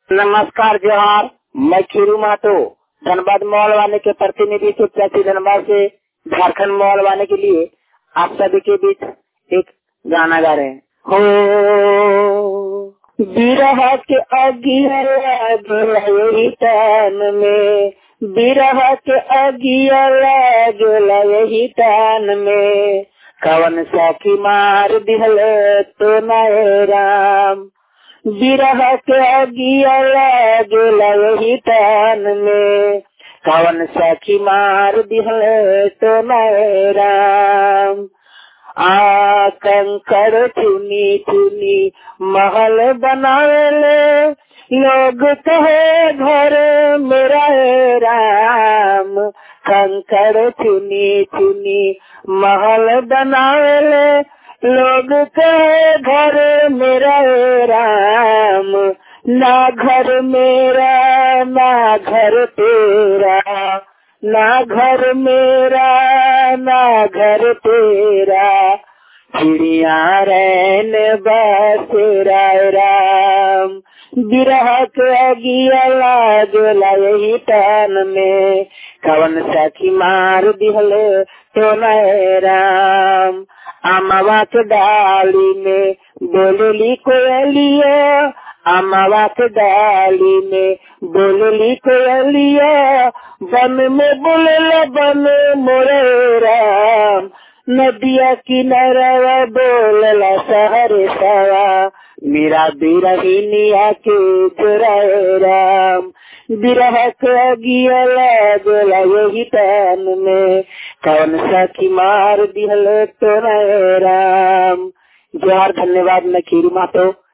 नमस्कार जोहार मैं खीरू मातो धनबाद मॉल वाले के प्रतिनिधि से प्रति धनबाद से झारखंड मॉल वाले के लिए आप सभी के बीच एक गाना गा रहे हैं हो बिरह के अगिया यही तन में बिरह के अगिया लागला यही तन में कवन साखी मार दिहल तो नए राम बिरह के अगिया लागला यही तन में कवन साखी मार दिहल तो नए राम आ कंकर चुनी चुनी महल बनावेले लोग कहे घर मेरा है राम कंकर चुनी चुनी महल बनावेले लोग कहे घर मेरा है राम ना घर मेरा ना घर तेरा ना घर मेरा ना घर तेरा चिड़िया रैन बसेरा राम बिरह के अगिया लागला यही तन में कवन सखी मार दिहल तो नए राम अमवा के डाली में बोलली कोयलिया अमवा के डाली में बोलली कोयलिया बन में बोलला बन मोरे राम नदिया किनारा बोलला शहर सवा मेरा बिरहिनिया के जोराए राम बिरह के अगिया लागला यही तन में कौन सखी मार दिहल तो राम जोहार धन्यवाद मैं खीरू मातो